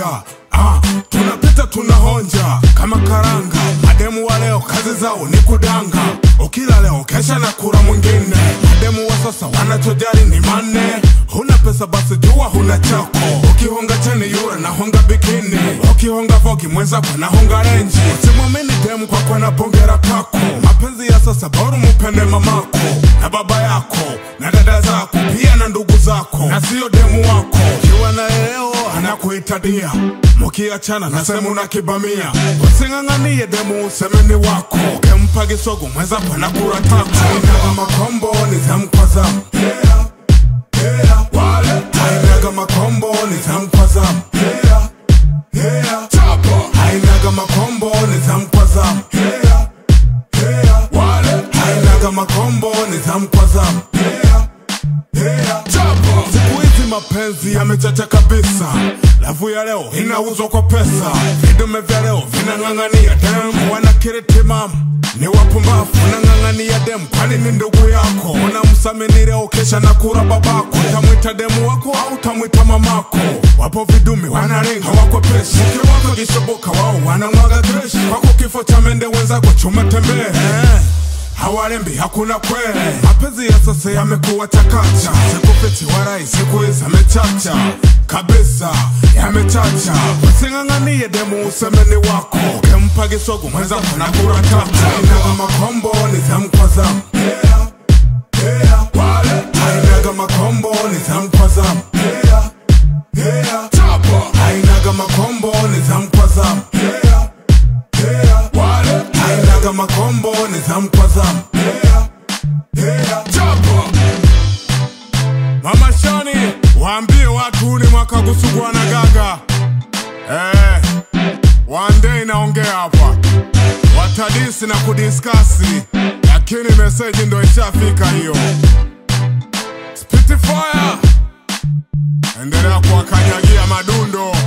kuonja ah, tunapita tunahonja kama karanga mademu wa leo kazi zao ni kudanga ukila leo kesha na kura mwingine mademu wa sasa wanachojali ni manne huna pesa basi jua huna chako ukihonga cheni yura na honga bikini ukihonga vogi mwenzako na honga renji usimwamini demu kwa kwa na bongera kako mapenzi ya sasa bora mupende mamako na baba yako na dada zako pia na ndugu zako na sio demu wako kiwa na leo anakuitadia mukiachana nasema unakibamia using'ang'anie demu usemeni wako ukempa kisogo mwenzako anakura tako ainaga makombo ni zamu kwa zamu yeah, yeah. Wale. ainaga makombo ni zamu kwa zamu yeah, yeah. ainaga makombo ni zamu kwa zamu yeah, yeah. Wale. ainaga makombo ni zamu kwa zamu yeah, yeah. Siku hizi mapenzi yamechacha kabisa, lavu ya leo inauzwa kwa pesa, vidume vya leo vinang'ang'ania dem, wanakiritimam ni wapumbavu, unang'ang'ania dem, kwani ni ndugu yako? Unamsamini leo, kesha na kura babako, utamwita demu wako au utamwita mamako? Wapo vidume wanaringa hawakwepeshi, mke wako kishoboka, wao wanamwaga kreshi, kwako kifo cha mende, wenzako chuma tembee eh hawarembi hakuna kwele mapenzi ya sasa yamekuwa chakacha sikupiti warai siku hizi amechacha kabisa yamechacha using'ang'anie demu usemeni wako ukempa kisogo mwenzako na kura tatu ainaga makombo ni zamu kwa zamu yeah, yeah. Wale. ainaga makombo ni zamu kwa zamu yeah, yeah. ainaga makombo ni zamu kwa zamu yeah, yeah. Wale. ainaga makombo ni zamu kwa zamu yeah, yeah. Mama Shani, waambie watu ni mwaka kusugua na gaga eh, wande inaongea hapa, watadisi na kudiskasi, lakini meseji ndo ishafika hiyo. Spitfire, endelea kuwakanyagia madundo